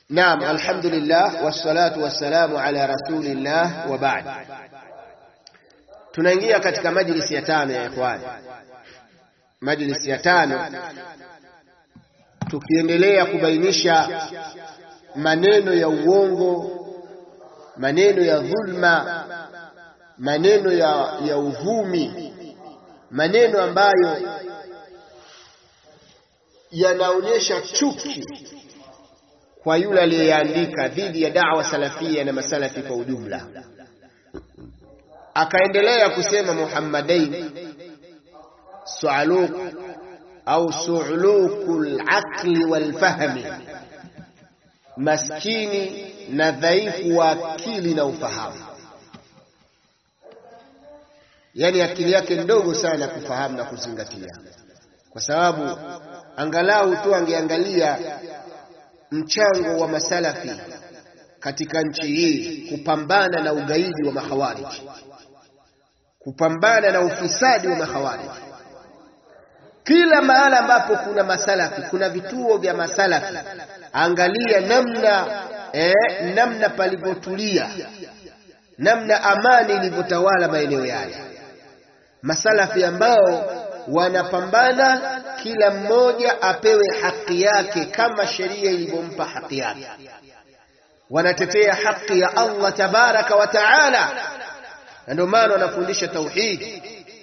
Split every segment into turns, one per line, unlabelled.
Naam, alhamdulillah wassalatu wassalamu ala rasulillah wa ba'd. Tunaingia katika majlisi ya tano ya ikhwani, majlisi ya tano, tukiendelea kubainisha maneno ya uongo, maneno ya dhulma, maneno ya, ya uvumi, maneno ambayo yanaonyesha chuki kwa yule aliyeandika dhidi ya da'wa salafia na masalafi kwa ujumla. Akaendelea kusema Muhammadain su'aluq au su'luqul aqli wal fahmi, maskini na dhaifu wa akili na ufahamu, yani akili yake ndogo sana kufahamu na kuzingatia, kwa sababu angalau tu angeangalia mchango wa masalafi katika nchi hii kupambana na ugaidi wa makhawariji, kupambana na ufisadi wa makhawariji. Kila mahala ambapo kuna masalafi, kuna vituo vya masalafi, angalia namna eh, namna palivyotulia, namna amani ilivyotawala maeneo yale. Masalafi ambao wanapambana kila mmoja apewe haki yake kama sheria ilivyompa haki yake. Wanatetea haki ya Allah tabaraka wa taala, na ndio maana wanafundisha tauhidi,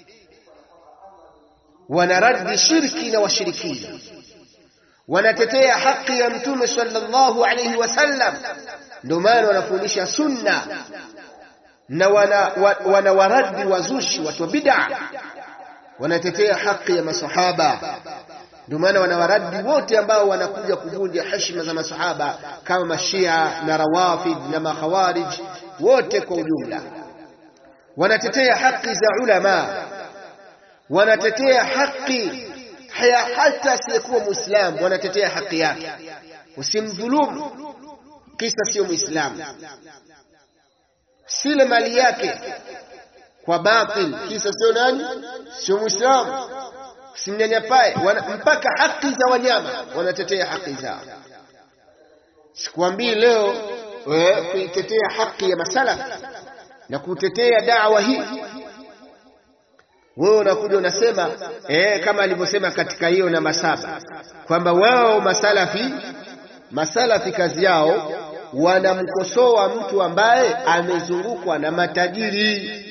wanaradi shirki na washirikina, wanatetea haki ya Mtume sallallahu alayhi wasallam, ndio maana wanafundisha sunna na wanawaradi wana wazushi, watu wa bid'a wanatetea haki ya masahaba. Ndio maana wanawaradi wote ambao wanakuja kuvunja heshima za masahaba kama mashia na rawafid na makhawarij, wote kwa ujumla. Wanatetea haki za ulama, wanatetea haki hata asiyekuwa Muislamu, wanatetea haki yake. Usimdhulumu kisa sio Muislamu, sile mali yake kwa batil kisa sio nani, sio Muislamu, simnyanyapae. Mpaka haki za wanyama wanatetea haki zao. Sikuambii leo kuitetea haki ya masalafi na kutetea dawa hii, wewe unakuja unasema eh, kama alivyosema katika hiyo namba saba kwamba wao masalafi, masalafi kazi yao wanamkosoa mtu ambaye amezungukwa na matajiri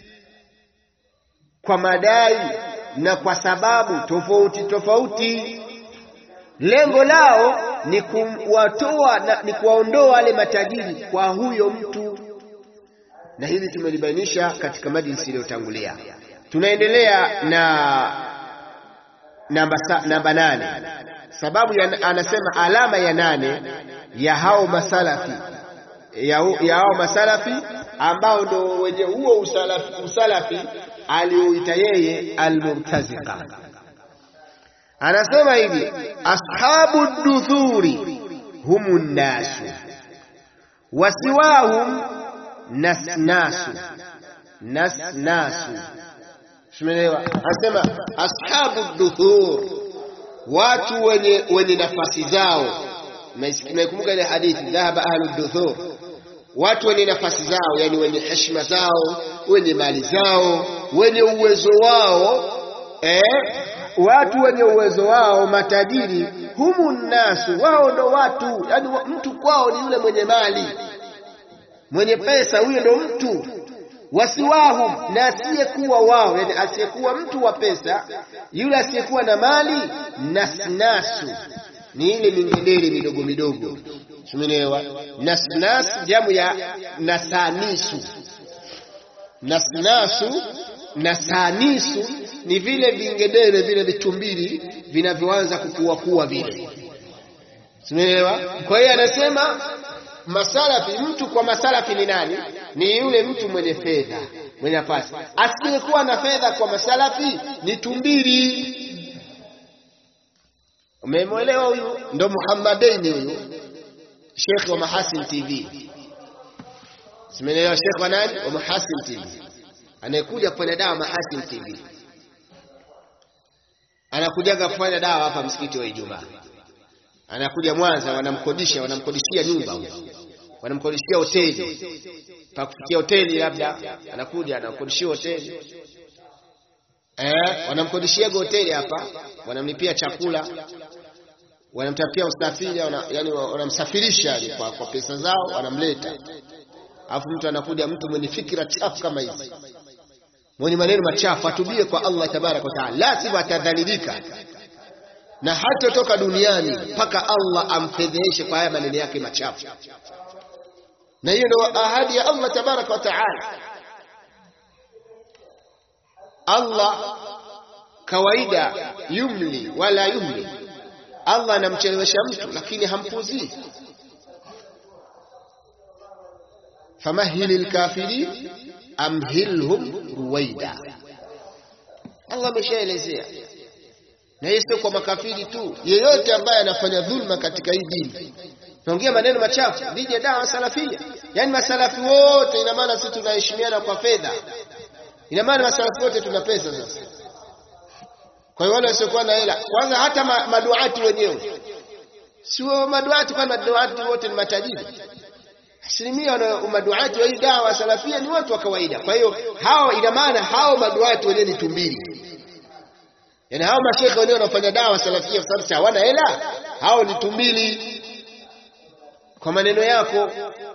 kwa madai na kwa sababu tofauti tofauti. Lengo lao ni kuwatoa na ni kuwaondoa wale matajiri kwa huyo mtu, na hili tumelibainisha katika majlisi iliyotangulia. Tunaendelea na namba, namba nane. Sababu ya, anasema alama ya nane ya hao masalafi ya, ya hao masalafi ambao ndo wenye huo usalafi, usalafi alioita yeye almurtazika. Anasema hivi, ashabu duthuri humu nnasu wasiwahum nasnasu nasnasu. Simelewa? Anasema ashabu duthur, watu wenye, wenye nafasi zao. Naikumbuka ile hadithi, dhahaba ahlu duthur watu wenye nafasi zao, yani wenye heshima zao, wenye mali zao, wenye uwezo wao eh, watu wenye uwezo wao, matajiri. Humu nnasu, wao ndo watu, yani mtu kwao ni yule mwenye mali, mwenye pesa, huyo ndo mtu. Wasiwahum, na asiyekuwa wao, yani asiyekuwa mtu wa pesa, yule asiyekuwa na mali. Nasnasu ni ile mingedere midogo midogo Tumeelewa? Nasnas jamu ya nasanisu. Nasnasu nasanisu ni vile vingedere vile vitumbili vinavyoanza kukua kuwa vile. Tumeelewa? Kwa hiyo anasema masalafi, mtu kwa masalafi ni nani? Ni yule mtu mwenye fedha, mwenye nafasi. Asiyekuwa na fedha kwa masalafi ni tumbili. Umemwelewa huyu? Ndo Muhammadaini huyu Sheikh wa Mahasin TV. Simeelewa Sheikh wa nani? Wa Mahasin TV. Anayekuja kufanya dawa Mahasin TV. Anakujaga kufanya dawa hapa msikiti wa Ijumaa. anakuja Mwanza, wanamkodisha wanamkodishia nyumba, wanamkodishia hoteli pa kufikia hoteli, labda anakuja anakodishia hoteli eh, wanamkodishia hoteli hapa, wanamlipia chakula, wanamtapia usafiri, wana, yani wanamsafirisha kwa, kwa pesa zao, wanamleta. Alafu mtu anakuja, mtu mwenye fikira chafu kama hizi, mwenye maneno machafu, atubie kwa Allah tabaraka wa taala, lazima atadhalilika na hatotoka duniani mpaka Allah amfedheheshe kwa haya maneno yake machafu. Na hiyo ndio ahadi ya Allah tabaraka wa taala. Allah kawaida yumli wala yumli, Allah anamchelewesha mtu lakini hampuzii. famahili lkafirin amhilhum ruwaida, Allah ameshaelezea na hiyo sio kwa makafiri tu, yeyote ambaye anafanya dhulma katika hii dini. Naongea maneno machafu dhidi ya dawa salafia, yaani masalafi wote, ina maana sisi tunaheshimiana kwa fedha, ina maana masalafi wote tuna pesa sasa. Kwa hiyo wale wasiokuwa na hela, kwanza hata ma, maduati wenyewe sio maduati, kwani maduati wote ni matajiri. Asilimia maduati wa hii dawa salafia ni watu wa kawaida. Kwa hiyo hao, ina maana hao maduati wenyewe ni tumbili Yaani hao mashekhe wenyewe wanafanya dawa salafia kwa sababu hawana hela, hao ni tumbili. Kwa maneno yako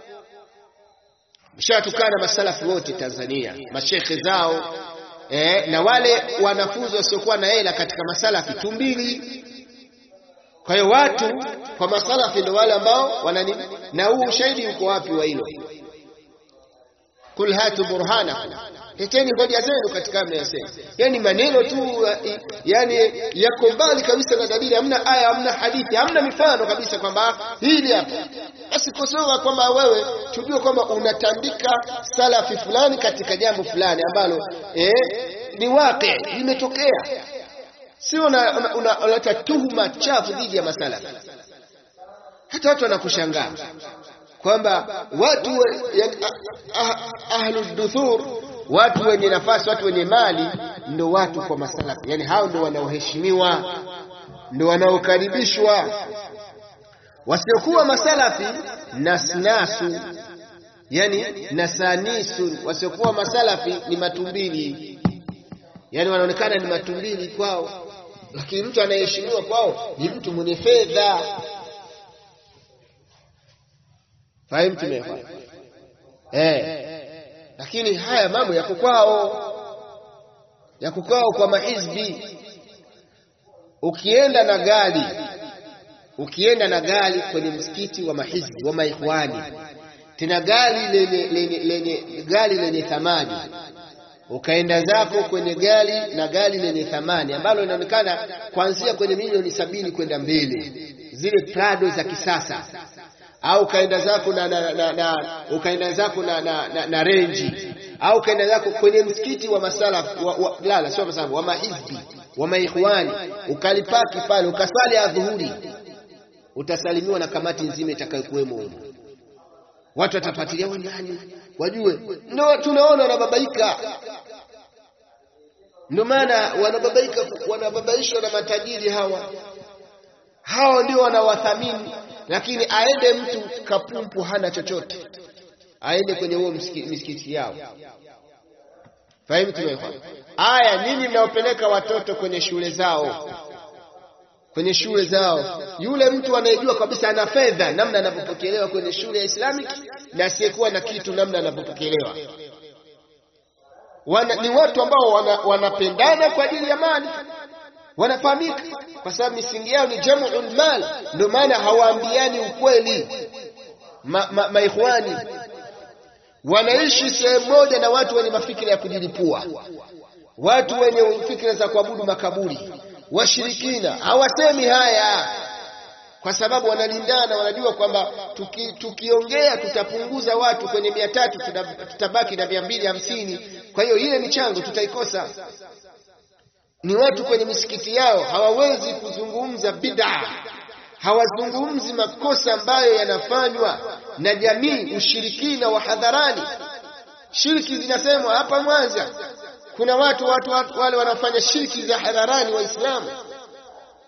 mshatukana masalafi wote Tanzania, mashekhe zao eh, na wale wanafunzi wasiokuwa na hela katika masalafi tumbili. Kwa hiyo watu kwa masalafi ndio wale ambao wana nini, na huu ushahidi uko wapi wa hilo? Kul hatu burhanakum leteni hoja zenu katika mnayosema. Yani maneno tu, yani yako mbali kabisa na dalili, hamna aya, hamna hadithi, hamna mifano kabisa kwamba hili hapa. Basi kosoa kwamba wewe tujue kwamba unatandika salafi fulani katika jambo fulani ambalo eh, ni waqi limetokea, sio unaleta una, una, tuhuma chafu dhidi ya masalafi. Hata watu wanakushangaa kwamba watu yani, ahlu duthur watu wenye nafasi, watu wenye mali ndo watu kwa masalafi, yani hao ndo wanaoheshimiwa, ndo wanaokaribishwa. Wasiokuwa masalafi nasnasu, yani nasanisu. Wasiokuwa masalafi ni matumbili, yani wanaonekana ni matumbili kwao, lakini mtu anayeheshimiwa kwao ni mtu mwenye fedha. Fahimu tumefa eh lakini haya mambo yako kwao, yako kwao kwa mahizbi. Ukienda na gari, ukienda na gari kwenye msikiti wa mahizbi wa maikhwani, tena gari lenye, lenye, lenye, gari lenye thamani, ukaenda zako kwenye gari na gari lenye thamani ambalo linaonekana kuanzia kwenye milioni sabini kwenda mbele, zile Prado za kisasa au ukaenda zako na, na, na, na ukaenda zako na, na, na, na renji au ukaenda zako kwenye msikiti wa masalaf wa, wa, lala sio masalaf wa mahizbi wa maikhwani ukalipaki pale ukaswali adhuhuri, utasalimiwa na kamati nzima itakayokuwemo huko. Watu watafuatilia wewe nani, wajue ndio tunaona wanababaika. Ndio maana wanababaika, wanababaishwa na matajiri hawa, hao ndio wanawathamini lakini aende mtu kapumpu hana chochote, aende kwenye huo misikiti yao. Fahimu tumefa aya. Nyinyi mnaopeleka watoto kwenye shule zao, kwenye shule zao, yule mtu anayejua kabisa ana fedha, namna anavyopokelewa kwenye shule ya Islamic na asiyekuwa na kitu, namna anavyopokelewa wana, ni watu ambao wana, wanapendana kwa ajili ya mali wanafahamika kwa sababu misingi yao ni jam'ul mal, ndio maana hawaambiani ukweli. Maikhwani ma, ma wanaishi sehemu moja na watu wenye mafikira ya kujilipua, watu wenye fikira za kuabudu makaburi, washirikina. Hawasemi haya kwa sababu wanalindana, wanajua kwamba tuki, tukiongea tutapunguza watu kwenye mia tatu, tutabaki na mia mbili hamsini. Kwa hiyo ile michango tutaikosa ni watu kwenye misikiti yao hawawezi kuzungumza bid'a, hawazungumzi makosa ambayo yanafanywa na jamii, ushirikina wa hadharani. Shirki zinasemwa hapa Mwanza, kuna watu, watu, watu wale wanafanya shirki za hadharani Waislamu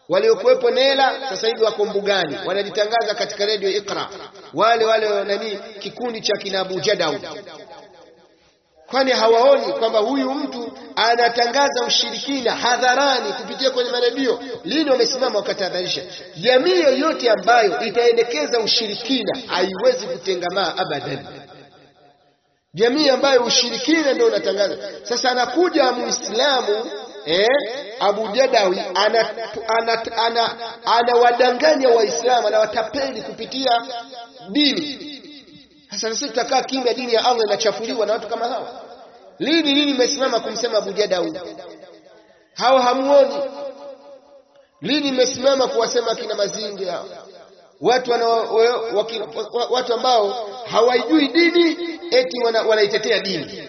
waliokuwepo Nela sasa hivi wako mbugani, wanajitangaza katika redio Iqra, wale wale nani, kikundi cha kina Abu Jadau. Kwani hawaoni kwamba huyu mtu anatangaza ushirikina hadharani kupitia kwenye maredio? Lini wamesimama wakatahadharisha? Jamii yoyote ambayo itaendekeza ushirikina haiwezi kutengamaa abadan. Jamii ambayo ushirikina ndio unatangaza. Sasa anakuja Muislamu eh, Abu Jadawi anawadanganya ana, ana, ana Waislamu anawatapeli kupitia dini. Sasa sisi tutakaa kimya, dini ya Allah inachafuliwa na watu kama hawa. Lini lini mmesimama kumsema Abu Jadawi? Hao hamuoni? Lini mmesimama kuwasema kina Mazingi hao? Watu wana, waki, watu ambao hawaijui dini eti wanaitetea wana dini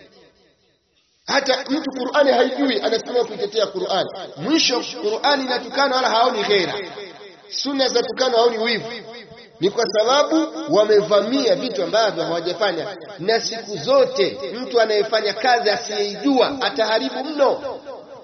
hata mtu Qur'ani haijui anasimama kuitetea Qur'ani. Mwisho Qur'ani inatukana wala haoni ghera, sunna za tukana haoni wivu. Ni kwa sababu wamevamia vitu ambavyo hawajafanya, na siku zote mtu anayefanya kazi asiyeijua ataharibu mno.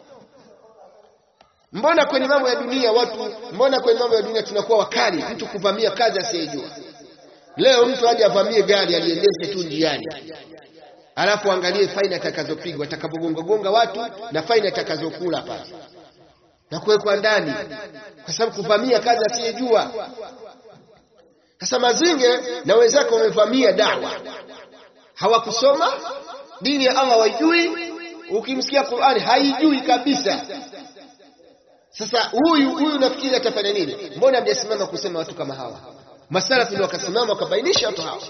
Mbona kwenye mambo ya dunia watu, mbona kwenye mambo ya dunia tunakuwa wakali mtu kuvamia kazi asiyeijua? Leo mtu aje avamie gari aliendeshe tu njiani alafu angalie faini atakazopigwa atakapogonga gonga watu na faini atakazokula pale na kuwekwa ndani, kwa sababu kuvamia kazi asiyejua. Sasa Mazinge na wenzake wamevamia dawa, hawakusoma dini ya Allah, hawaijui. Ukimsikia Qur'ani haijui kabisa. Sasa huyu huyu nafikiri atafanya nini? Mbona hamjasimama kusema watu kama hawa? Masalafi ndio wakasimama wakabainisha watu hawa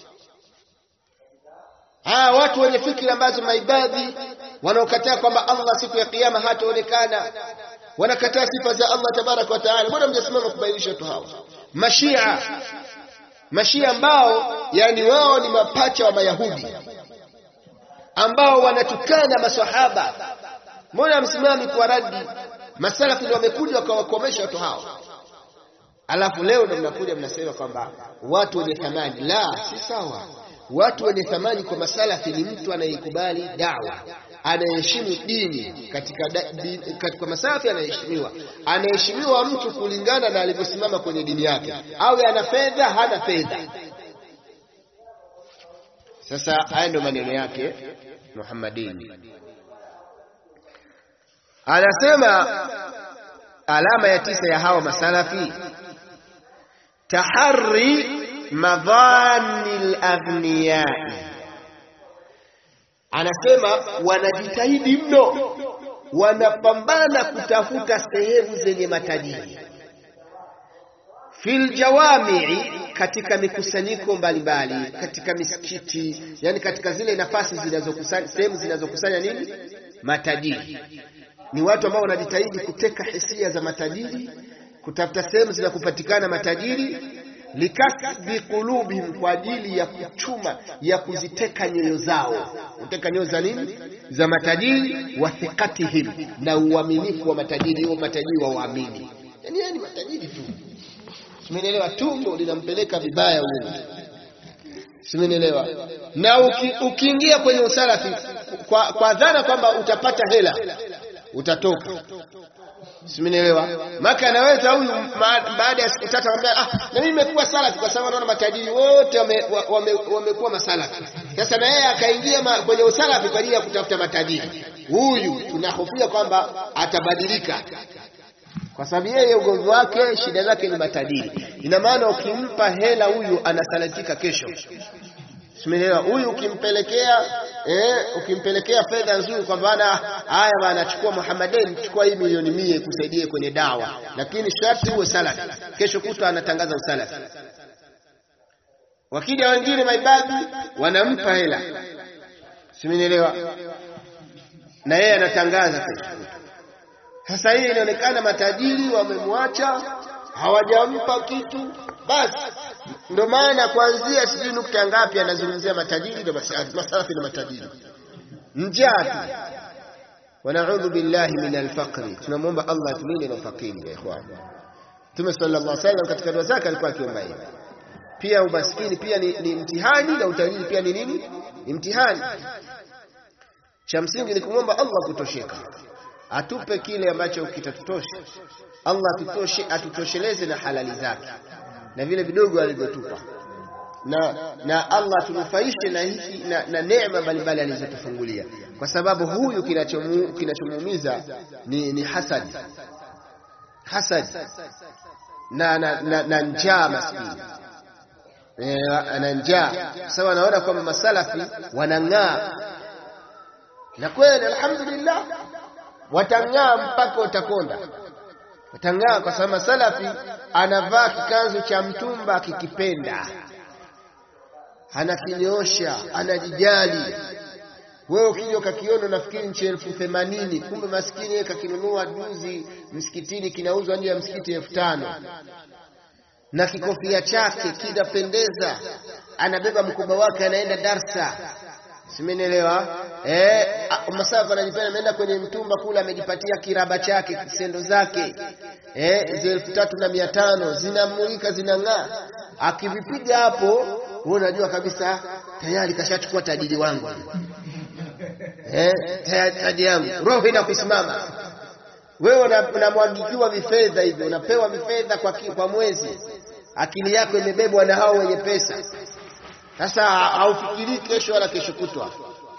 Ah, watu wenye fikra ambazo maibadhi wanaokataa kwamba Allah siku ya kiyama hataonekana, wanakataa sifa za Allah tabaraka wa taala. Mbona mjasimama kubainisha watu hawa? Mashia, mashia ambao yani wao ni mapacha wa Mayahudi ambao wanatukana maswahaba. Mbona msimami kwa radi? Masalafi ndio wamekuja wakawakomesha watu hawa, alafu leo ndio mnakuja mnasema kwamba watu wenye thamani. La, si sawa. Watu wenye thamani kwa masalafi ni mtu anayekubali dawa, anayeheshimu dini. Katika, da, di, katika masalafi anaheshimiwa, anaheshimiwa mtu kulingana na alivyosimama kwenye dini yake, awe ana fedha hana fedha. Sasa haya ndio maneno yake Muhammadini, anasema alama ya tisa ya hawa masalafi tahari madhani laghniyai, anasema wanajitahidi mno, wanapambana kutafuta sehemu zenye matajiri fil jawamii, katika mikusanyiko mbalimbali, katika misikiti, yani katika zile nafasi zinazokusanya, sehemu zinazokusanya nini, matajiri. Ni watu ambao wanajitahidi kuteka hisia za matajiri, kutafuta sehemu zinakupatikana matajiri likasbi qulubihim, kwa ajili ya kuchuma ya kuziteka nyoyo zao. Kuteka nyoyo za nini? Za matajiri. Wa thiqatihim, na uaminifu wa matajiri, huo matajiri wa uamini, yani yani matajiri tu, simenielewa? Tumbo linampeleka vibaya huyo, simenielewa? Na uki, ukiingia kwenye usalafi kwa, kwa dhana kwamba utapata hela utatoka Simenielewa? Maka anaweza huyu baada ya siku tatu anambia ah, na mimi nimekuwa salafi kwa sababu naona matajiri wote wamekuwa wame, wame masalafi. Sasa na yeye akaingia kwenye usalafi kwa ajili ya kutafuta matajiri. Huyu tunahofia kwamba atabadilika, kwa sababu yeye ugomvi wake, shida zake ni matajiri. Ina maana ukimpa hela huyu anasalatika kesho. Simenielewa? Huyu ukimpelekea eh, ukimpelekea fedha nzuri kwa maana haya bana, chukua Muhammadin, chukua hii milioni mia ikusaidie kwenye dawa, lakini sharti uwe salafi. Kesho kutwa anatangaza usalafi. Wakija wengine maibadi wanampa hela, simenielewa, na yeye anatangaza kesho kutwa. Sasa hii inaonekana matajiri wamemwacha, hawajampa kitu basi ndo maana kuanzia sijui nukta ngapi anazungumzia matajiri na masalafi na matajiri, njaa tu. Wanaudhu billahi min alfaqri, tunamwomba Allah atulinde na ufakiri. Ya ikhwan, Mtume sallallahu alaihi wasallam katika dua zake alikuwa akiomba hivi. Pia umaskini pia ni, ni mtihani na utajiri pia ni nini? Ni mtihani. Cha msingi ni kumwomba Allah kutosheka. atupe kile ambacho kitatutosha. Allah atutoshe, atutosheleze na halali zake na vile vidogo alivyotupa na, na Allah tunufaishe na hiki na, na neema mbalimbali alizotufungulia, kwa sababu huyu kinachomu, kinachomuumiza ni, ni hasad hasad na, na, na, na njaa maskini e, na njaa sawa. Anaona kwamba masalafi wanang'aa, na kweli alhamdulillah watang'aa mpaka utakonda, watang'aa kwa sababu masalafi anavaa kikanzu cha mtumba akikipenda anakinyosha anajijali. Wewe ukija ukakiona unafikiri nchi elfu themanini kumbe maskini yeye kakinunua juzi msikitini, kinauzwa nje ya msikiti elfu tano na kikofia chake kinapendeza, anabeba mkoba wake anaenda darsa, simenielewa eh? Masafa anajipenda, ameenda kwenye mtumba kule, amejipatia kiraba chake kisendo zake eh, hizo elfu tatu na mia tano zinamulika zinang'aa, akivipiga hapo wewe unajua kabisa tayari kashachukua tajiri wangu eh, tajiri yangu, roho inakusimama wewe. Unamwagikiwa vifedha hivyo, unapewa vifedha kwa, kwa mwezi, akili yako imebebwa na hao wenye pesa. Sasa haufikirii kesho wala kesho kutwa.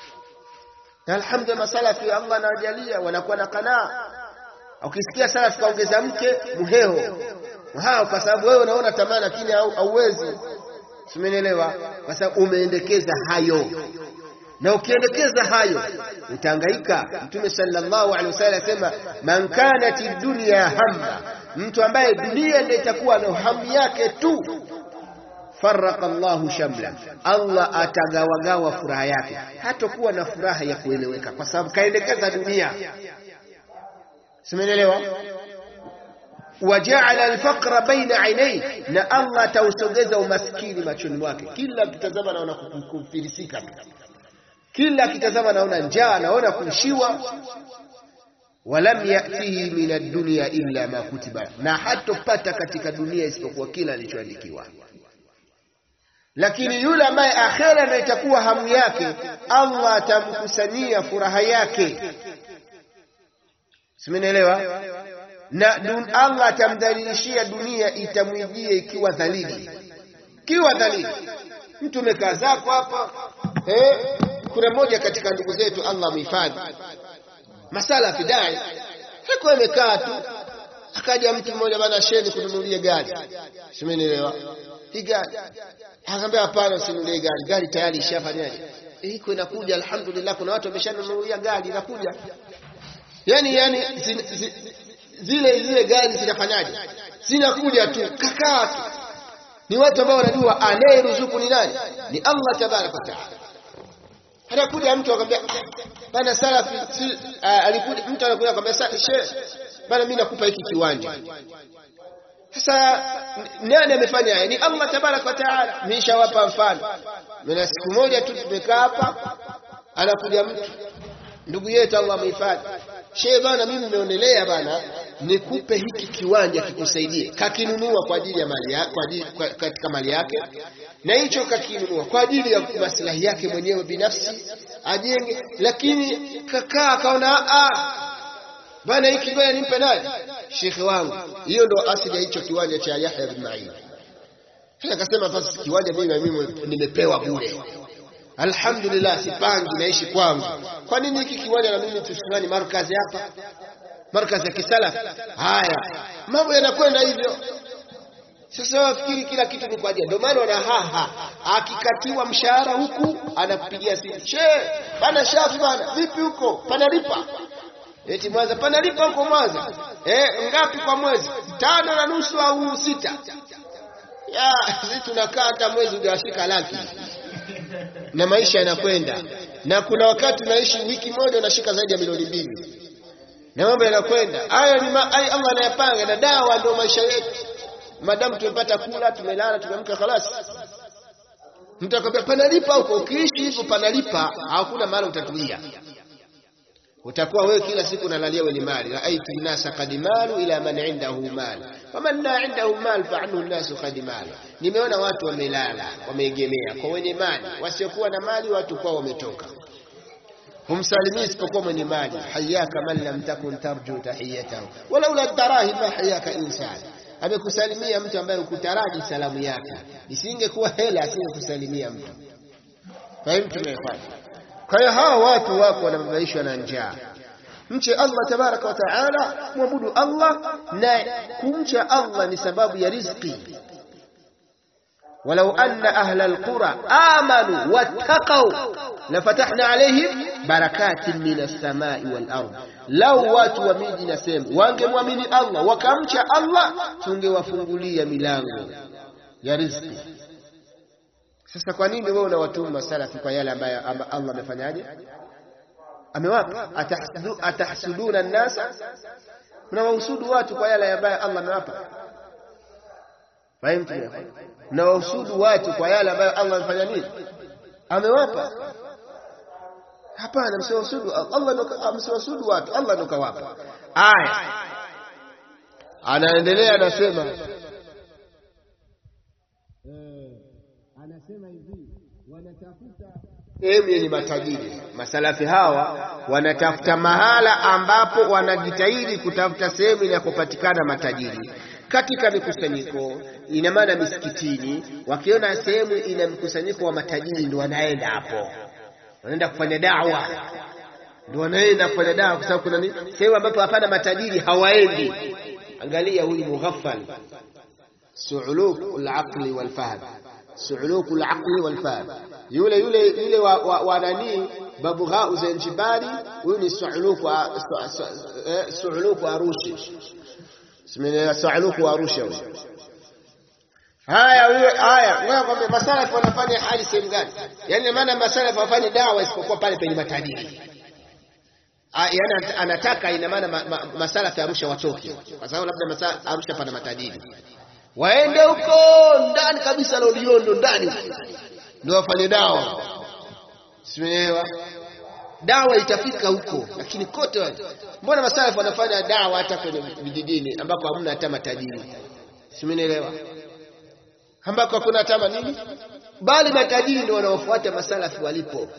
Na alhamdulillah, masalafi Allah anawajalia wanakuwa na kanaa. Ukisikia salafi kaongeza mke mheo hao, kwa sababu wewe unaona tamaa, lakini hauwezi Simenielewa? Kwa sababu umeendekeza hayo, na ukiendekeza hayo utahangaika. Mtume sallallahu alaihi wasallam asema, man kanat dunya hamma, mtu ambaye dunia ndio itakuwa na hamu yake tu, faraka Allahu shamla, Allah atagawagawa furaha yake, hatakuwa na furaha ya kueleweka, kwa sababu kaendekeza dunia. Simenielewa? wajaala alfaqra baina ainai, na Allah atausogeza umaskini machoni mwake. Kila akitazama naona kufilisika, kila akitazama naona njaa, anaona kuishiwa. Walam yatihi min ad-dunya illa ma kutiba, na hatopata katika dunia isipokuwa kila alichoandikiwa. Lakini yule ambaye akhera ndio itakuwa hamu yake, Allah atamkusanyia furaha yake. Simenielewa? na dun Allah atamdhalilishia dunia, itamwijia ikiwa dhalili, ikiwa dhalili. Mtu umekaa zako hapa eh. Kuna mmoja katika ndugu zetu, Allah mhifadhi, masala fidai, hakuwa amekaa tu, akaja mtu mmoja, bana sheni kununulia gari, simenielewa hii gari, akamwambia hapana, usinunulie gari, gari tayari ishafanyaje, iko inakuja. Alhamdulillah, kuna watu wameshanunulia gari, inakuja. Yani yani zin, zin, zile zile gari zinafanyaje? Zinakuja tu, kakaa tu. Ni watu ambao wanajua anayeruzuku ni nani? Ni Allah tabaraka wa taala. Anakuja mtu akamwambia bana salafi si, uh, alikuja mtu anakuja akamwambia shehe, bana mimi nakupa hiki kiwanja. Sasa nani amefanya haya? Ni Allah tabaraka wa taala. Nishawapa mfano. Mimi siku moja tu tumekaa hapa, anakuja mtu ndugu yetu Allah amehifadhi shehe bana, mimi nimeonelea bana, nikupe hiki kiwanja kikusaidie. Kakinunua kwa ajili ya mali ya, kwa ajili, kwa, katika mali yake, na hicho kakinunua kwa ajili ya maslahi yake mwenyewe binafsi ajenge, lakini kakaa akaona ah, bana, hiki ngoja nimpe nani, shekhe wangu. Hiyo ndo asili ya hicho kiwanja cha Yahya bin Ma'in. Akasema basi kiwanja mimi mimi nimepewa bure Alhamdulillah, sipangi, naishi kwangu. Kwa nini hiki kiwanja na mimi tushindani markazi hapa, markazi ya kisalaf? Haya, mambo yanakwenda hivyo. Sasa wafikiri kila kitu ni kwa ajili, ndio maana wana haha, akikatiwa mshahara huku anakupigia simu, she bana, shafi bana, vipi huko panalipa? Eti Mwanza panalipa huko Mwanza, eh, ngapi kwa mwezi? Tano na nusu au sita? Ya, sisi tunakaa hata mwezi hujafika laki na maisha yanakwenda, na kuna wakati unaishi wiki moja unashika zaidi ya milioni mbili, na mambo yanakwenda. Hayo ni ma, ay, Allah anayapanga, na dawa ndio maisha yetu. Madamu tumepata kula, tumelala, tumeamka, khalas. Mtu akwambia panalipa huko, ukiishi hivyo panalipa, hakuna mahali utatulia. Utakuwa wewe kila siku unalalia wenye mali, raaitu nnasa qad malu ila man indahu mal faman la indahu mal fa anhu nnasu qad malu, nimeona watu wamelala wameegemea kwa wenye mali, wasiokuwa na mali watu kwao wametoka. humsalimii isipokuwa mwenye mali. Hayaka man lam takun tarju tahiyatahu walaula darahim ma hayaka insan, amekusalimia mtu ambaye ukutaraji salamu yake, isingekuwa hela asingekusalimia mtu. Fahimu tumefanya. Kwa hiyo hawa watu wako wanababaishwa na njaa. Mche Allah tabaraka wa taala, mwabudu Allah, na kumcha Allah ni sababu ya riziki. walau anna ahla alqura amanu wattaqau lafatahna alaihim barakatin min as-samai wal ard, lau watu wa miji na sehemu wangemwamini Allah wakamcha Allah, tungewafungulia milango ya riziki. Sasa kwa nini wewe unawatuma salafi kwa yale ambayo Allah amefanyaje? Amewapa. Atahsudu, atahsuduna nnasa, mnawahusudu watu kwa yale ambayo Allah amewapa. Fahimu? Mnawahusudu watu kwa yale ambayo Allah amefanya nini? Amewapa. Hapana, msiwasudu Allah, msiwasudu watu, Allah ndo kawapa. Aya, anaendelea anasema
anasema hivi wanatafuta
sehemu yenye matajiri. Masalafi hawa wanatafuta mahala ambapo wanajitahidi kutafuta sehemu inakopatikana matajiri katika mikusanyiko, ina maana misikitini. Wakiona sehemu ina mkusanyiko wa matajiri, ndio wanaenda hapo, wanaenda kufanya dawa, ndio wanaenda kufanya dawa, kwa sababu kuna nini? Sehemu ambapo hapana matajiri hawaendi. Angalia huyu mughaffal, suuluk al-aqli wal fahm suuluku al-aqli wal fahm, yule yule yule wa, wa, wa nani Babugha Zanjibari, huyu ni suuluku suuluku Arushi, simeni suuluku Arusha huyu. Haya huyo haya, wewe kwambia masalafu wanafanya hali sehemu gani? Yaani maana masalafu wafanye dawa isipokuwa pale penye matajiri. Yaani anataka ina maana ma, ma, masalafu Arusha watoke, kwa sababu labda masalafu Arusha pana matajiri waende huko ndani kabisa Loliondo ndani huko ndio wafanye dawa, simeelewa? Dawa itafika huko, lakini kote wale, mbona masalafu wanafanya dawa hata kwenye vijijini ambako hamna hata matajiri, simeelewa? Ambako hakuna hata nini, bali matajiri ndio wanaofuata masalafu walipo,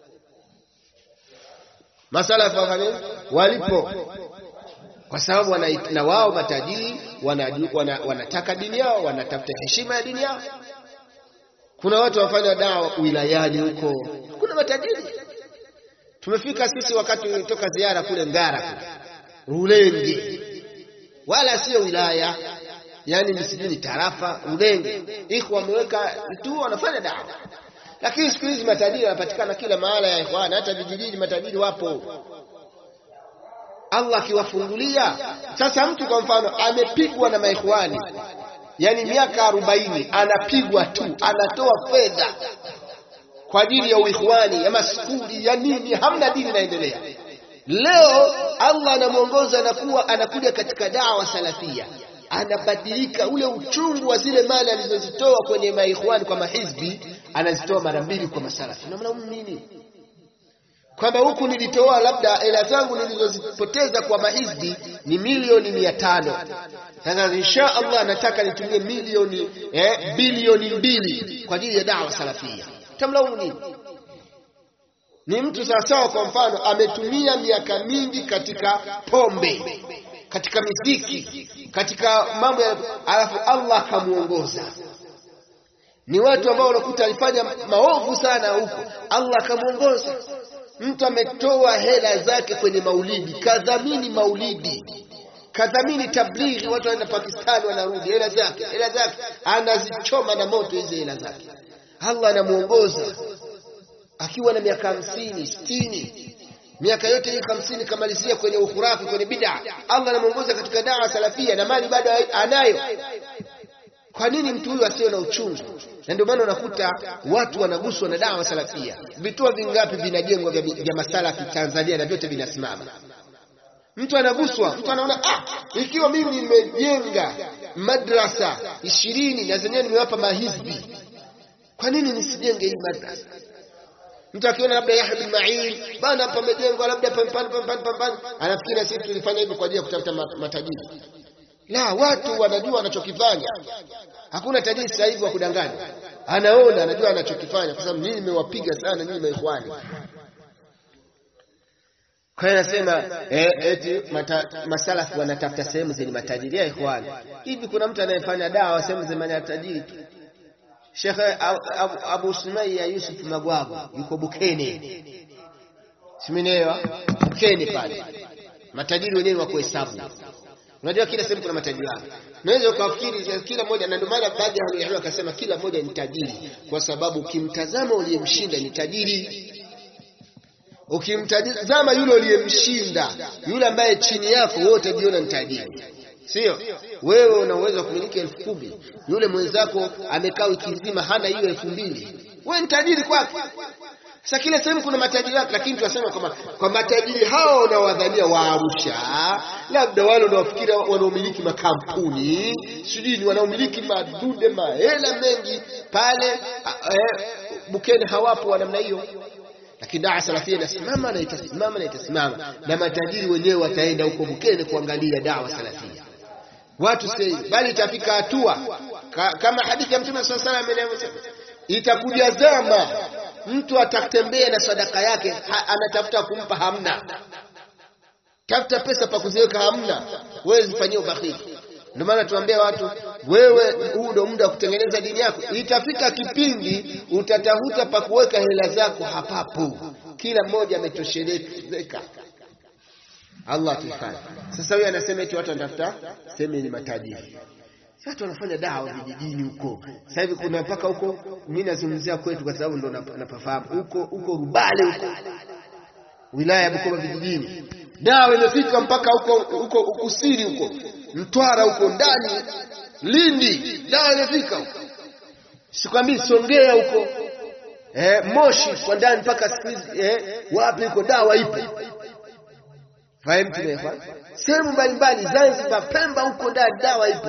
masalafu walipo kwa sababu na wao matajiri wanataka wana, wana dini yao, wanatafuta heshima ya dini yao. Kuna watu wafanya dawa wilayani huko, kuna matajiri. Tumefika sisi wakati tulitoka ziara kule Ngara kule Rulenge, wala sio wilaya, yani msijini tarafa Rulenge, iko wameweka tu wanafanya dawa, lakini siku hizi matajiri wanapatikana kila mahala ya ikhwana, hata vijijini matajiri wapo. Allah akiwafungulia sasa. Mtu kwa mfano amepigwa na maikhwani, yani miaka arobaini, anapigwa tu, anatoa fedha kwa ajili ya uikhwani, ya maskuli ya nini, hamna dini inaendelea. Leo Allah anamwongoza, anakuwa anakuja katika dawa salafia, anabadilika ule uchungu wa zile mali alizozitoa kwenye maikhwani kwa mahizbi, anazitoa mara mbili kwa masalafi. Namna nini? kwamba huku nilitoa labda hela zangu nilizozipoteza kwa mahizbi ni milioni mia tano. Sasa insha Allah nataka nitumie milioni eh, bilioni mbili kwa ajili ya dawa salafia. Tamlaumu nini? Ni mtu sawasawa, kwa mfano ametumia miaka mingi katika pombe, katika miziki, katika mambo ya alafu Allah akamuongoza. Ni watu ambao unakuta alifanya maovu sana huko, Allah akamuongoza mtu ametoa hela zake kwenye maulidi, kadhamini maulidi, kadhamini tablighi, watu wanaenda Pakistani wanarudi, hela zake hela zake anazichoma na moto hizi hela zake. Allah anamuongoza akiwa na miaka hamsini sitini, miaka yote hii hamsini kamalizia kwenye ukhurafi, kwenye bid'a. Allah anamuongoza katika dawa salafia na mali bado anayo. Kwa nini mtu huyu asiwe na uchungu? Na ndio maana unakuta watu wanaguswa na dawa salafia. Vituo vingapi vinajengwa vya, vya masalafi Tanzania na vyote vinasimama. Mtu anaguswa, mtu anaona ah, ikiwa mimi nimejenga madrasa ishirini na zenyewe nimewapa mahizbi, kwa nini nisijenge hii madrasa? Mtu akiona labda Yahya bin Ma'in bana pamejengwa labda pampani pampani pampani, anafikiri sisi tulifanya hivyo kwa ajili ya kutafuta matajiri. La, watu wanajua wanachokifanya. Hakuna tajiri sasa hivi wa kudanganya, anaona anajua anachokifanya, kwa sababu mimi nimewapiga sana nyinyi maikhwani. Kwa hiyo nasema eh, eti mata, masalafu wanatafuta sehemu zenye matajiri ya ikhwani. Hivi kuna mtu anayefanya dawa sehemu zenye matajiri tu? Sheikh Abu, Abu, Abu Sumaiya Yusuf Magwagu yuko Bukene, simenewa Bukene pale, matajiri wenyewe wa kuhesabu. Unajua kila sehemu kuna matajiri wake. Unaweza ukafikiri kila mmoja, na ndio maana baadhi ya walimu wakasema kila mmoja ni tajiri, kwa sababu ukimtazama uliyemshinda ni tajiri ukimtazama yule uliyemshinda, yule ambaye chini yako, wewe utajiona ni tajiri, sio? Wewe una uwezo wa kumiliki elfu kumi yule mwenzako amekaa wiki nzima hana hiyo elfu mbili wewe ni tajiri kwake. Sasa kila sehemu kuna matajiri wake, lakini tunasema kwamba kwa matajiri hao unaowadhania wa Arusha, labda wale unaofikiri wanaomiliki makampuni sijui ni wanaomiliki madude mahela mengi pale eh, Bukene hawapo wa namna hiyo lakini daa salafia inasimama na itasimama na itasimama, na matajiri wenyewe wataenda huko Bukene kuangalia dawa salafia. Watu sei, bali itafika hatua ka, kama hadithi ya Mtume swalla salam inavyosema, itakuja zama mtu atatembea na sadaka yake ha, anatafuta kumpa hamna, tafuta pesa pa kuziweka hamna, wewe zifanyie ubakhili. Ndio maana tuambia watu, wewe huu ndio muda wa kutengeneza dini yako. Itafika kipindi utatafuta pa kuweka hela zako hapapo, kila mmoja ametosheleka. Allah tuhifadhi. Sasa huyu anasema eti watu wanatafuta sehemu yenye matajiri. Watu wanafanya dawa vijijini huko. Sasa hivi kuna mpaka huko, mimi nazungumzia kwetu kwa sababu ndo napafahamu huko huko Rubale huko wilaya ya Bukoba vijijini, dawa imefika mpaka huko huko kusini huko Mtwara huko ndani, Lindi, dawa imefika huko, sikwambii Songea huko eh, Moshi kwa ndani mpaka eh, wapi huko dawa ipo. Fahamu tumefa sehemu mbalimbali, Zanzibar, Pemba huko ndani dawa ipo.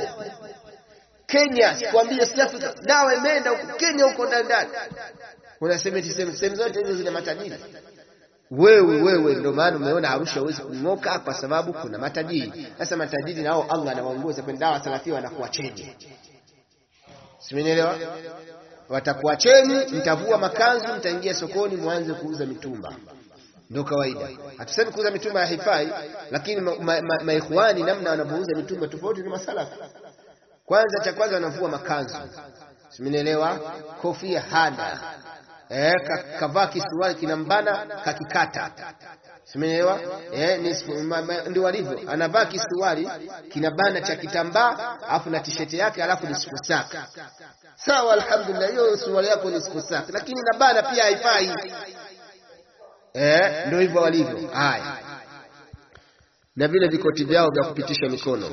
Kenya sikwambie, South Africa dawa imeenda huko Kenya huko ndani ndani. Unasema sehemu zote hizo zina matajiri wewe wewe, ndio maana umeona Arusha huwezi kung'oka kwa sababu kuna matajiri. Sasa matajiri nao Allah anawaongoza kwenye dawa salafia, wanakuwa cheni, simenielewa? Watakuwa cheni, mtavua makanzu, mtaingia sokoni, mwanze kuuza mitumba. Ndio kawaida. Hatusemi kuuza mitumba ya haifai, lakini maikhwani ma, ma, namna wanavyouza mitumba tofauti na masalafu. Kwanza cha kwanza wanavua makanzu, simenielewa? Kofia hana Eh, kavaa kisuruali kinambana kakikata, simeelewa? Eh, ndio walivyo, anavaa kisuruali kinabana cha kitambaa afu na tisheti yake alafu ni siku saka. Sawa, alhamdulillah, hiyo suruali yako ni siku saka, lakini nabana pia haifai. Eh, ndio hivyo walivyo. Haya, na vile vikoti vyao vya kupitisha mikono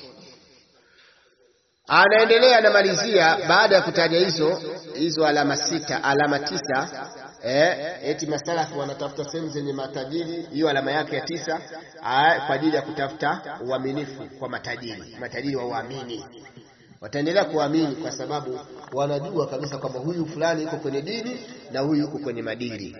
anaendelea anamalizia, baada ya kutaja hizo hizo alama sita, alama tisa, eh, eti masalafu wanatafuta sehemu zenye matajiri. Hiyo alama yake ya tisa kwa ajili ya kutafuta uaminifu kwa matajiri. Matajiri wa uamini, wataendelea kuamini kwa sababu wanajua kabisa kwamba huyu fulani yuko kwenye dini na huyu yuko kwenye madini.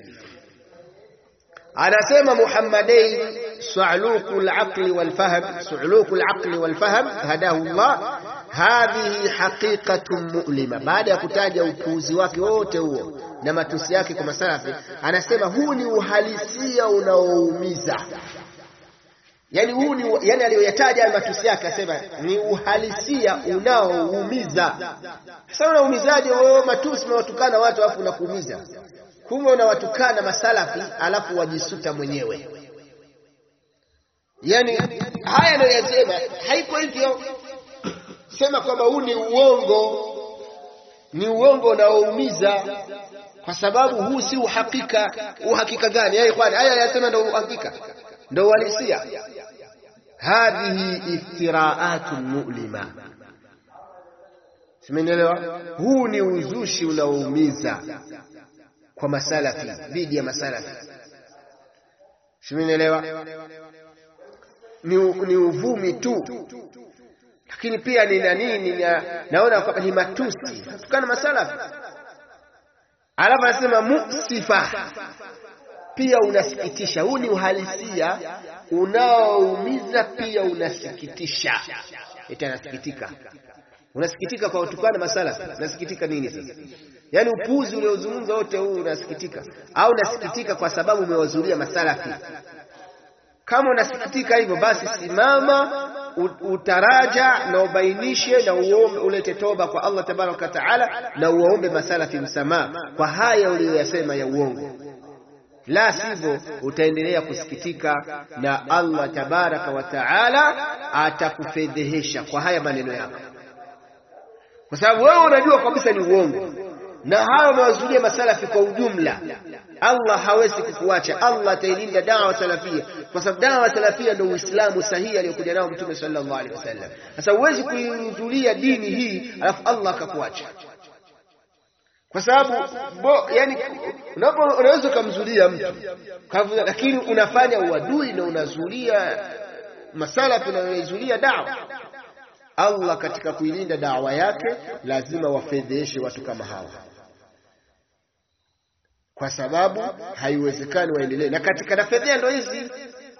Anasema Muhammadain su'luku al-aqli wal-fahm, su'luku al-aqli wal-fahm hadahu Allah hadhihi haqiqatun mu'lima. Baada ya kutaja upuuzi wake wote huo na matusi yake kwa masalafi, anasema huu ni uhalisia unaoumiza. Yani huu ni yani, aliyoyataja matusi yake asema ni uhalisia unaoumiza. Sasa unaumizaje wewe? Matusi unawatukana watu alafu unakuumiza, kumbe unawatukana masalafi alafu wajisuta mwenyewe. Yani haya anayoyasema haiko hivyo sema kwamba huu ni uongo, ni uongo unaoumiza, kwa sababu huu si uhakika. Uhakika gani? Haya ikhwani, haya yasema ndio uhakika, ndio uhalisia. Hadhihi iftiraatun mu'lima, simenielewa? Huu ni uzushi unaoumiza kwa masalafi, dhidi ya masalafi, simenielewa? Ni, ni uvumi tu lakini pia ni nani, naona kwamba ni matusi tukana masalafi. Alafu anasema musifa, pia unasikitisha. Huu ni uhalisia unaoumiza, pia unasikitisha. Eti anasikitika, unasikitika kwa kutukana masalafi. Unasikitika nini sasa? Yaani upuuzi uliozungumza wote huu unasikitika, au unasikitika kwa sababu umewazulia masalafi kama unasikitika hivyo basi simama utaraja na ubainishe na uombe ulete toba kwa Allah tabaraka wa taala na uwaombe masalafi msamaha kwa haya uliyoyasema ya uongo la sivyo utaendelea kusikitika na Allah tabaraka wa taala atakufedhehesha kwa haya maneno yako kwa sababu wewe unajua kabisa ni uongo na hayo umewazulia masalafi kwa ujumla Allah hawezi kukuacha Allah atailinda dawa salafia kwa sababu dawa salafia ndio uislamu sahihi aliyokuja nao mtume sallallahu alaihi wasallam sasa huwezi kuihudhuria dini hii alafu Allah akakuacha kwa sababu yani unapo unaweza kumzulia mtu lakini unafanya uadui na unazulia masalafi na unaizulia dawa Allah katika kuilinda dawa yake lazima wafedheshe watu kama hawa kwa sababu haiwezekani waendelee na katika nafedhea ndo hizi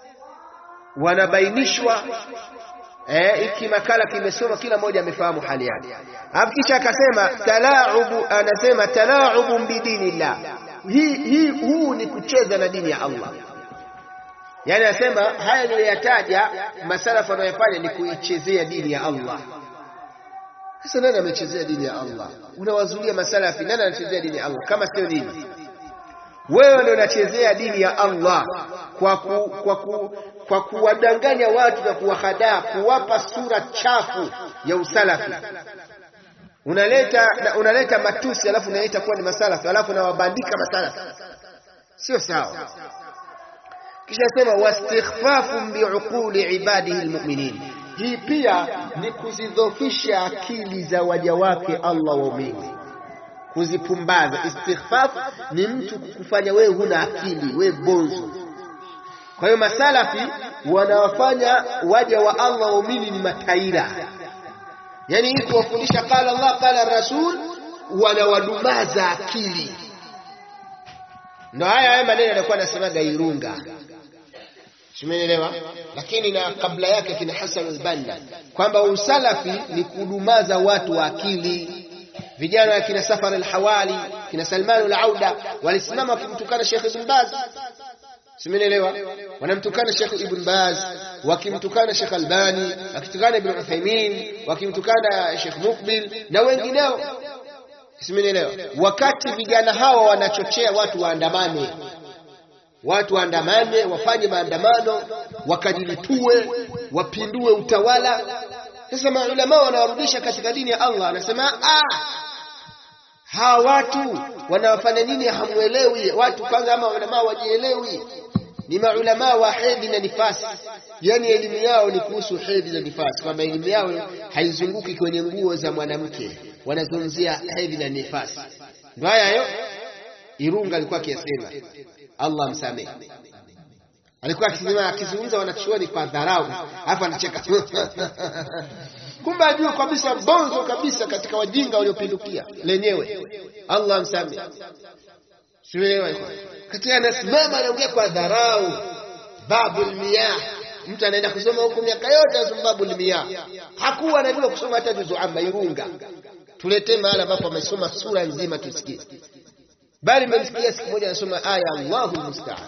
wanabainishwa eh, iki makala kimesoma kila mmoja amefahamu hali yake alafu kisha akasema talaubu anasema talaubu bidinillah hii hii huu ni kucheza na dini ya Allah yani anasema haya niliyoyataja masalafu wanayofanya ni kuichezea dini ya Allah sasa nani amechezea dini ya Allah unawazulia masalafi nani anachezea dini ya Allah kama sio dini wewe ndio unachezea dini ya Allah kwa ku, kwa ku, kwa kuwadanganya watu na kuwahadaa kuwapa sura chafu ya usalafi unaleta unaleta matusi alafu unaleta kuwa ni masalafi alafu unawabandika masalafi sio sawa kisha sema wastighfafun biuquli ibadihi almu'minin hii pia ni kuzidhofisha akili za waja wake Allah waumini kuzipumbaza istighfaf ni mtu kukufanya wewe huna akili wewe bonzo kwa hiyo masalafi wanawafanya waja wa Allah waumini ni mataira yani hii kuwafundisha qala Allah qala rasul wanawadumaza akili ndo haya haya maneno yanakuwa anasemaga Irunga Simeelewa? Lakini na kabla yake kina Hassan al-Banna kwamba usalafi ni kudumaza watu wa akili. Vijana wa kina Safar al-Hawali, kina Salman al-Auda walisimama kumtukana Sheikh Ibn Baz. Simeelewa? Wanamtukana Sheikh Ibn Baz, wakimtukana Sheikh Albani, wakitukana Ibn Uthaymeen, wakimtukana Sheikh Mukbil na wengineo. Simeelewa? Wakati vijana hawa wanachochea watu waandamane watu waandamane wafanye maandamano wakajilipue wapindue utawala sasa maulama wanawarudisha katika dini ya Allah anasema ah hawa watu wanawafanya nini hamuelewi watu kwanza ama ulama wajielewi ni maulama wa hedhi na nifasi yani elimu yao ni kuhusu hedhi na nifasi kwamba elimu yao haizunguki kwenye nguo za mwanamke wanazungumzia hedhi na nifasi ndio haya hayo Irunga alikuwa akiyasema Allah msamehe. Alikuwa akisema akizungumza wanachuoni kwa dharau, alafu anacheka. Kumbe ajua kabisa bonzo kabisa katika wajinga waliopindukia lenyewe. Allah msamehe. Sielewa katika anasimama anaongea kwa dharau. Babul miyah. Mtu anaenda kusoma huko miaka yote asoma babul miyah. Hakuwa anajua kusoma hata juzu amma Irunga. Tuletee mahala ambapo amesoma sura nzima tusikie bali mmemsikia siku moja anasoma aya Allahu musta'an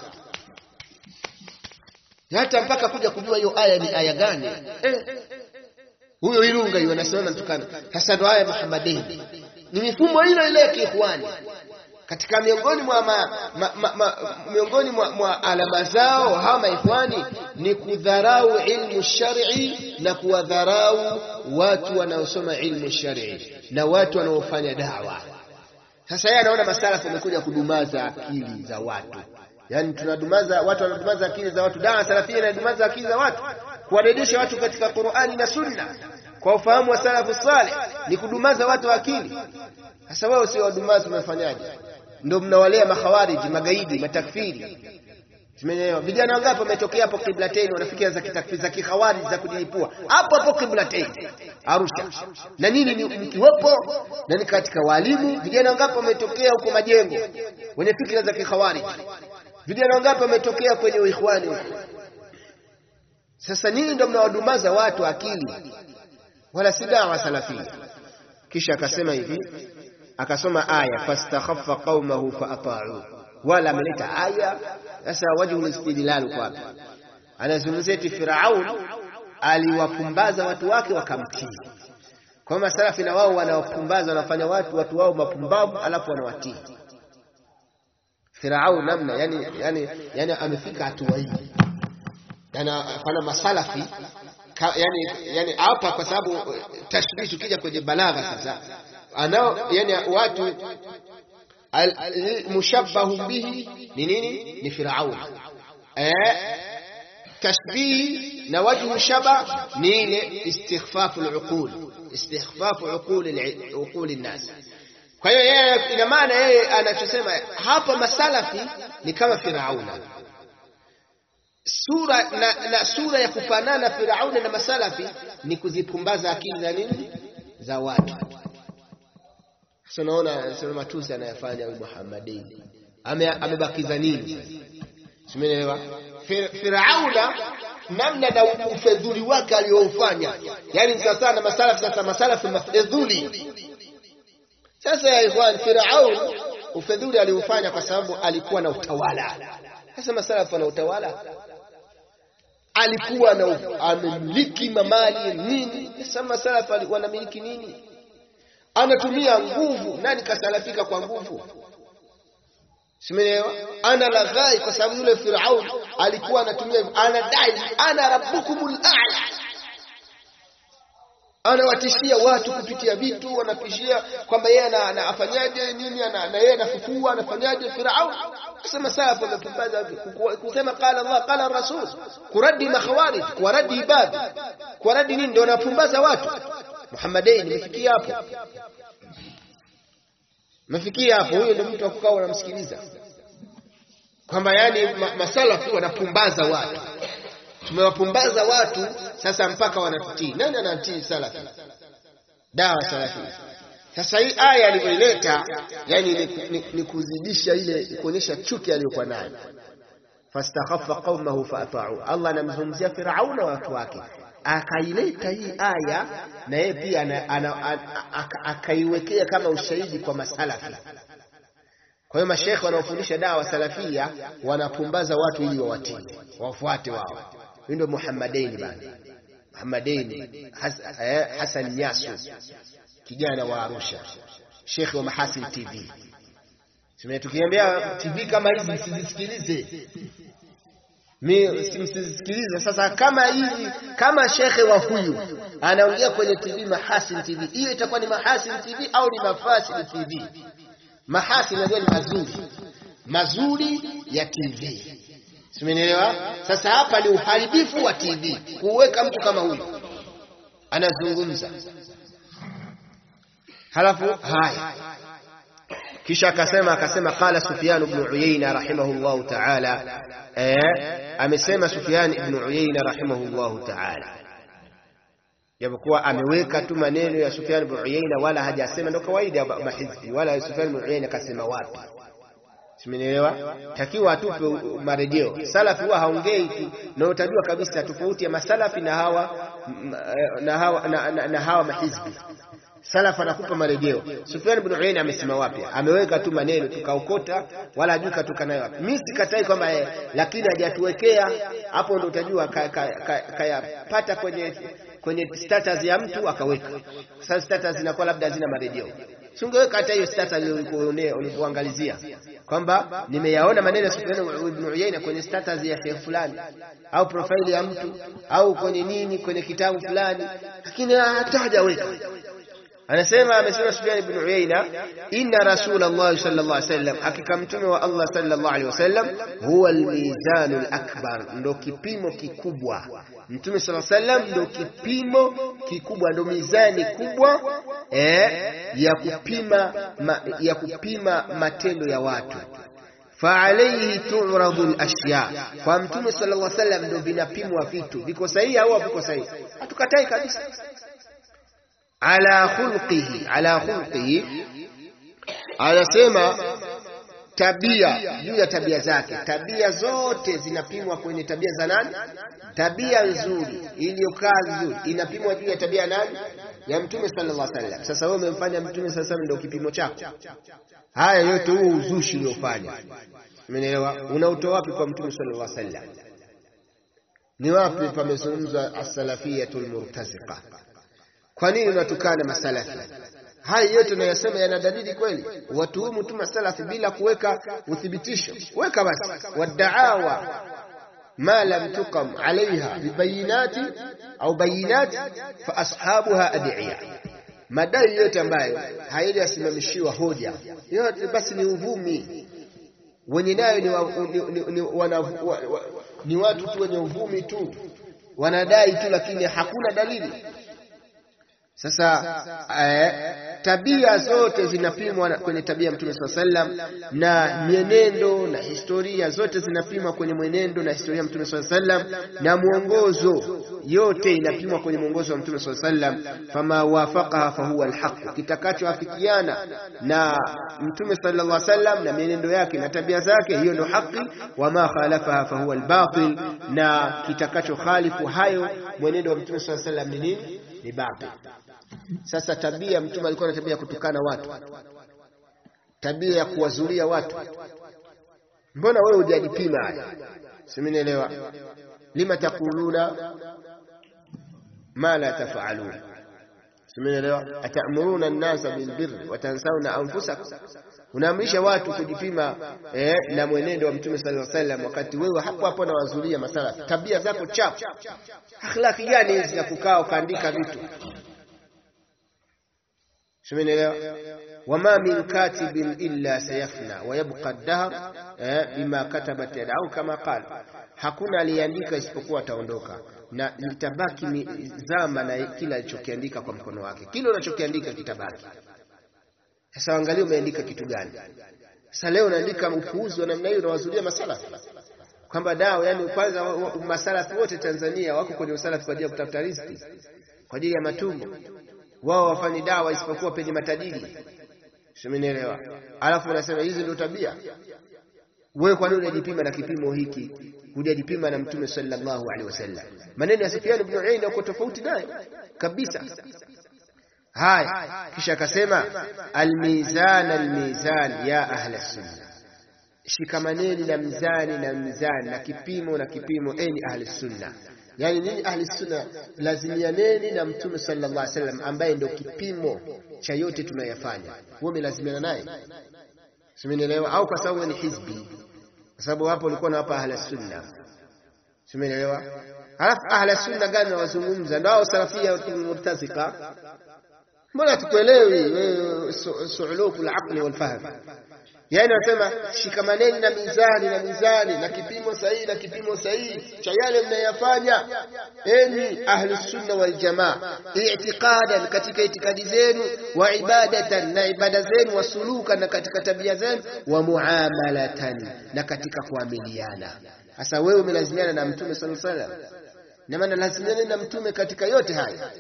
hata mpaka kuja kujua hiyo aya ni aya gani eh. huyo Irunga hiyo anasema mtukana sasa ndo aya Muhammadin ni mifumo ile ile ya kiikhwani katika miongoni mwa ma, ma, ma, ma, miongoni mwa, mwa alama zao hawa maikhwani ni kudharau ilmu shar'i na kuwadharau watu wanaosoma ilmu shar'i na watu wanaofanya dawa sasa yeye anaona masalafu wamekuja kudumaza akili za watu. Yaani tunadumaza watu wanadumaza akili za watu. Dawa salafia inadumaza akili za watu, kuwarudisha watu katika Qur'ani na Sunna kwa ufahamu wa salafu saleh ni kudumaza watu wa akili. Sasa wewe sio wadumazi umefanyaje? Ndio mnawalea makhawariji, magaidi, matakfiri. Tumeelewa. Vijana wangapi wametokea hapo Qiblatain wanafikia za kitakfiri za kikhawariji za kujilipua. Hapo hapo Qiblatain. Arusha. Na nini ni mkiwepo na ni katika walimu, vijana wangapi wametokea huko majengo wenye fikra za kikhawariji. Vijana wangapi wametokea kwenye uikhwani huko. Sasa nini ndio mnawadumaza watu akili? Wala si dawa salafia. Kisha akasema hivi, akasoma aya fastakhaffa qaumahu fa ata'u wala ameleta aya sasa wajhu istidlal kwa anazungumzia eti Firaun aliwapumbaza watu wake wakamtii. Kwa hiyo masalafi na wao wanawapumbaza, wanafanya watu watu wao mapumbavu, alafu wanawatii. Firaun namna yani, yani, yani amefika hatua hii, anafanya masalafi ka, yani, yani hapa kwa sababu tashbihi, tukija kwenye balagha sasa, anao yani watu mushabbahu bihi ni nini? Ni Firaun eh tashbih na wajhu shaba ni ile istikhfafu al-uqul istikhfafu uqul uqul an-nas. Kwa hiyo yeye, ina maana yeye anachosema hapa masalafi ni kama Firauna, sura na, na sura ya kufanana Firauna na masalafi ni kuzipumbaza akili za nini za watu. Sasa unaona sema matusi anayofanya huyu Muhammadin amebakiza nini? Simeelewa Firauna namna na ufedhuli wake aliyoufanya, yani sasa na masalafu sasa, masalafu mafedhuli. Sasa ya ikhwan, Firaun ufedhuli aliufanya kwa sababu alikuwa na utawala. Sasa masalafu ana utawala, alikuwa na amemiliki mamali nini. Sasa masalafu wanamiliki nini? Anatumia nguvu. Nani kasalafika kwa nguvu? Simeelewa? Ana laghai kwa sababu yule Firaun alikuwa anatumia, anadai ana rabbukumul a'la, anawatishia watu kupitia vitu, wanatishia kwamba yeye anafanyaje nini, na yeye anafufua anafanyaje. Firaun kusema salafu amepumbaza kusema qala Allah qala Rasul, kuradi makhawarij, kuwaradi ibadi, kuwaradi nini, ndio anapumbaza watu. Muhammadin, nimefikia hapo Mefikia hapo, huyo ndio mtu akukaa unamsikiliza kwamba yani ma, masalafu wanapumbaza watu, tumewapumbaza watu sasa mpaka wanatutii. Nani anatii salafi? Dawa salafi. Sasa hii aya alivyoileta, yani ni, ni, ni kuzidisha ile kuonyesha chuki aliyokuwa nayo. fastakhaffa qaumahu faata'u, Allah anamzungumzia Firauna watu wake akaileta hii aya na yeye pia akaiwekea kama ushahidi kwa masalafi. Kwa hiyo mashekhe wanaofundisha dawa salafia wanapumbaza watu ili wawatii wafuate wao. Huyu ndio Muhammadaini bana, Muhammadaini Hasan Nyasu, kijana wa Arusha, shekhe wa Mahasin TV. Tukiambia TV kama hizi msizisikilize msisikilize. Sasa kama hivi, kama shekhe wa huyu anaongea kwenye TV Mahasin TV, hiyo itakuwa ni Mahasin TV au ni Mafasid TV? Mahasin najua ni mazuri, mazuri ya TV, simenielewa? Sasa hapa ni uharibifu wa TV, kuweka mtu kama huyu anazungumza, halafu haya kisha akasema akasema qala Sufyan ibn Uyayna rahimahullahu ta'ala, eh, amesema Sufyan ibn Uyayna rahimahullahu ta'ala, japokuwa ameweka tu maneno ya Sufyan ibn Uyayna wala hajasema, ndo kawaida mahizbi, wala Sufyan ibn Uyayna kasema wapi. Simenielewa? Takiwa atupe marejeo. Salafi huwa haongei tu, na utajua kabisa tofauti ya masalafi na hawa na hawa na, na, na hawa mahizbi Salaf anakupa marejeo. Sufyan ibn Uyayna amesema wapi? Ameweka tu maneno tukaokota, wala hajui katoka nayo wapi. Mimi sikatai kwamba yeye, lakini hajatuwekea hapo, ndo utajua kayapata ka, ka, kwenye kwenye status ya mtu akaweka. Sasa status inakuwa labda hazina marejeo. Singeweka hata hiyo status ulipoangalizia kwamba nimeyaona maneno ya Sufyan ibn Uyayna kwenye status ya sheikh fulani au profile ya mtu au kwenye nini kwenye kitabu fulani, lakini hata hajaweka Anasema amesema Sufyan ibn Uyayna, inna Rasulullah sallallahu alaihi wasallam, hakika mtume wa Allah sallallahu alaihi wasallam, huwa almizanu alakbar, ndo kipimo kikubwa. Mtume sallallahu alaihi wasallam ndo kipimo kikubwa, ndo mizani kubwa eh, ya kupima ma, ya kupima matendo ya watu faalaihi turadhu lashya, kwa mtume sallallahu alaihi wasallam ndo vinapimwa vitu, viko sahihi au haviko sahihi. Hatukatai kabisa ala khulqihi ala khulqihi, anasema tabia, juu ya tabia zake. Tabia zote zinapimwa kwenye tabia za nani? Tabia nzuri iliyokaa vizuri inapimwa juu ya tabia nani? Ya Mtume sallallahu alaihi wasallam. Sasa wewe umemfanya Mtume sallallahu alaihi wasallam ndio kipimo chako? Haya yote huo uzushi uliofanya, umeelewa? Unautoa wapi kwa Mtume sallallahu alaihi wasallam? Ni wapi pamezungumzwa as-salafiyatul murtaziqa? Kwa nini unatukana masalafi? Haya yote unayosema yana dalili kweli? Watuhumu tu masalafi bila kuweka uthibitisho. Weka basi wadaawa ma lam tuqam alaiha bibayinati au bayinati fa ashabuha adiya, madai yote ambayo hayajasimamishiwa hoja yote basi ni uvumi. Wenye nayo ni, wa, ni, ni, ni, wana, wa, wa, ni watu tu wenye uvumi tu, wanadai tu, lakini hakuna dalili. Sasa eh, tabia zote zinapimwa kwenye tabia ya Mtume swalla sallam, na mienendo na historia zote zinapimwa kwenye mwenendo na historia ya Mtume swalla sallam, na mwongozo yote inapimwa kwenye mwongozo wa Mtume swalla sallam. Fama wafaqaha fahuwa alhaq, kitakachoafikiana na Mtume sallallahu alaihi wasallam na mienendo yake na tabia zake, hiyo ndio haki. Wama khalafaha fahuwa albatil, na kitakacho khalifu hayo mwenendo wa Mtume sallallahu alaihi wasallam ni nini? Ni batil. Sasa tabia, mtume alikuwa na tabia ya kutukana watu, tabia ya kuwazulia watu. Mbona wewe hujajipima haya? Simenielewa. lima taquluna ma la tafalun, simenielewa. atamuruna an-nasa bilbirri wa tansawna anfusakum, unaamrisha watu kujipima eh, na mwenendo wa mtume sallallahu alaihi wasallam, wakati wewe hapo hapo na wazulia masala. Tabia zako chafu, akhlaki gani hizi za kukaa ukaandika vitu Simenielewa. wama min katibin illa sayafna wa yabqa ad-dahr bima katabat yadahu kama qala, hakuna aliyeandika isipokuwa ataondoka na litabaki zama na kila alichokiandika kwa mkono wake. Kile unachokiandika kitabaki. Sasa angalia umeandika kitu gani? Sasa leo unaandika upuuzi wa namna hiyo, unawazulia masalafi kwamba dawa, yani kwanza masalafi wote Tanzania wako kwenye usalafi kwa ajili ya kutafuta riziki, kwa ajili ya matumbo wao wafanyi dawa isipokuwa penye matajiri. Simenielewa? Alafu unasema hizi ndio tabia. Wewe kwa nini unajipima na kipimo hiki? Hujajipima na Mtume sallallahu alaihi wasallam. Maneno ya Sufyan ibn Uyayna yako tofauti naye kabisa. Haya, kisha akasema almizan almizan ya ahla sunna, shikamaneni na mzani na mzani na kipimo na kipimo, eni ahli sunna Yani nini ahli sunna? Lazimianeni na mtume sallallahu alaihi wasallam ambaye ndio kipimo cha yote tunayofanya. Wewe umelazimiana naye, simenielewa? Au kwa sababu ni hizbi? Kwa sababu hapo ulikuwa na hapa ahli sunna, simenielewa? Halafu ahli sunna gani nawazungumza? Ndio hao salafia murtazika. Mbona tukuelewi wewe? Suulukul aqli wal fahm Yaani wanasema shikamaneni na mizani na mizani na kipimo sahihi na kipimo sahihi cha yale mnayafanya, enyi ahli sunna wal jamaa, i'tiqadan, katika itikadi zenu, wa ibadatan, na ibada zenu, wa sulukan, na katika tabia zenu, wa muamalatan, na katika kuamiliana. Sasa wewe umelazimiana na mtume sallallahu alaihi wasallam, na maana lazimiana na mtume katika yote haya,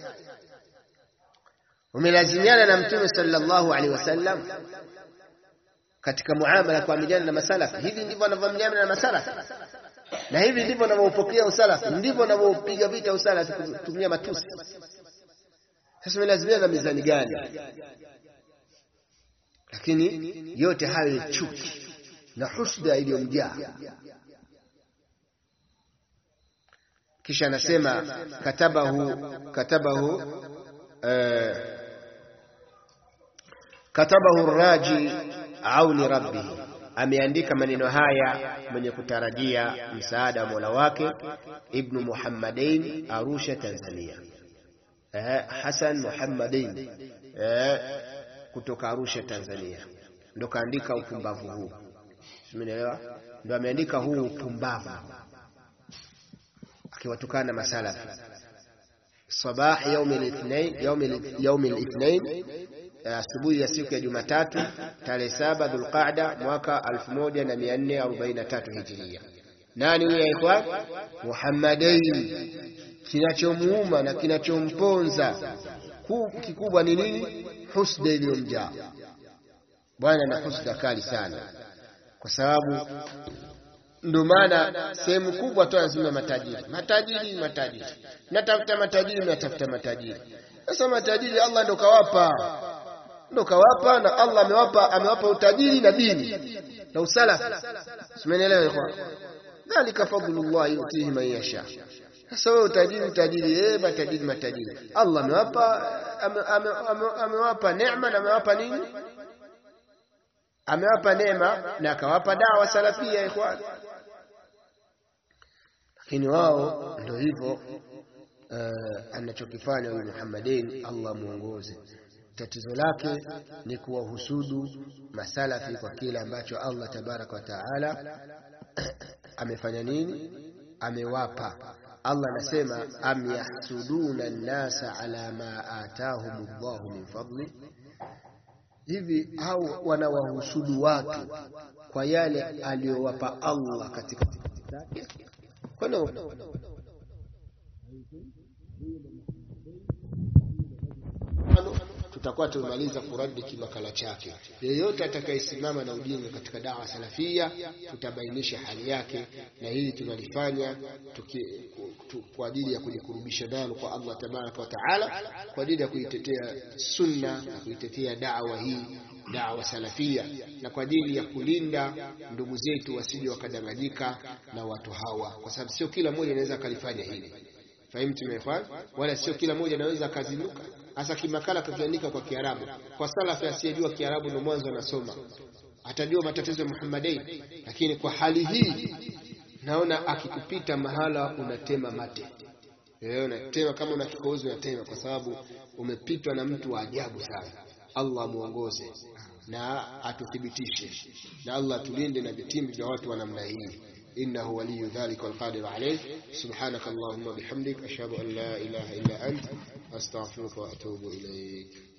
umelazimiana na mtume sallallahu alaihi wasallam katika muamala kuamiliana na masalafi. Hivi ndivyo wanavyoamiliana na masalafi, na hivi ndivyo wanavyopokea usalafi, ndivyo wanavyopiga vita usalafi kutumia matusi. Sasa umelazimiana na mizani gani? Lakini yote hayo ni chuki na husda iliyomjaa. Kisha anasema katabahu katabahu eh, katabahu raji auni rabbihi, ameandika maneno haya mwenye kutarajia msaada wa Mola wake, Ibnu Muhammadain, Arusha, Tanzania. Eh, Hasan Muhammadain eh, kutoka Arusha, Tanzania, ndo kaandika upumbavu huu, simenielewa? Ndo ameandika huu upumbavu akiwatukana na masalafi sabah yaumi lithnain yaumi lithnain asubuhi ya siku ya Jumatatu tarehe saba Dhulqaada mwaka 1443 Hijiria. Nani huyo ikhwan? Muhammadain. Kinachomuuma na kinachomponza kikubwa ni nini? Husda iliyomjaa bwana, na husda kali sana, kwa sababu ndio maana sehemu kubwa tu anasema matajiri, matajiri, matajiri, natafuta matajiri, natafuta matajiri. Sasa matajiri Allah ndo kawapa ndo kawapa na Allah amewapa amewapa utajiri na dini na usalafi. Simenielewa ikhwan? Dhalika fadlullah yutihi man yasha, Sasa wewe utajiri utajiri, eh, matajiri matajiri, Allah amewapa ame- ame- ame- amewapa neema na amewapa nini? Amewapa neema na akawapa dawa salafia, ikhwan. Lakini wao ndio hivyo uh, anachokifanya huyu Muhammadin, Allah muongoze. Tatizo lake ni kuwahusudu masalafi kwa kile ambacho Allah tabaraka wa taala amefanya nini, amewapa. Allah anasema am yahsuduna nnasa ala ma atahum Allahu min fadli, hivi au wanawahusudu watu kwa yale aliyowapa Allah katika kwani tutakuwa tumemaliza kuradi kimakala chake. Yeyote atakayesimama na ujinga katika dawa salafia, tutabainisha hali yake, na hili tunalifanya tuki, tu, kwa ajili ya kujikurubisha nalo kwa Allah tabaraka wa taala, kwa ajili ya kuitetea sunna na kuitetea dawa hii dawa salafia, na kwa ajili ya kulinda ndugu zetu wasije wakadanganyika na watu hawa, kwa sababu sio kila mmoja anaweza akalifanya hili. Fahimtu ikhwan, wala sio kila mmoja anaweza akazinduka hasa kimakala kakiandika kwa Kiarabu. Kwa salafi asiyejua Kiarabu ndio mwanzo anasoma, atajua matatizo ya Muhammadin, lakini kwa hali hii naona akikupita mahala unatema mate eh, unatema kama una kikohozi unatema, kwa sababu umepitwa na mtu wa ajabu sana. Allah muongoze na atuthibitishe, na Allah atulinde na vitimbi vya watu wa namna hii. إنه ولي ذلك والقادر عليه سبحانك اللهم وبحمدك أشهد أن لا إله إلا أنت أستغفرك وأتوب إليك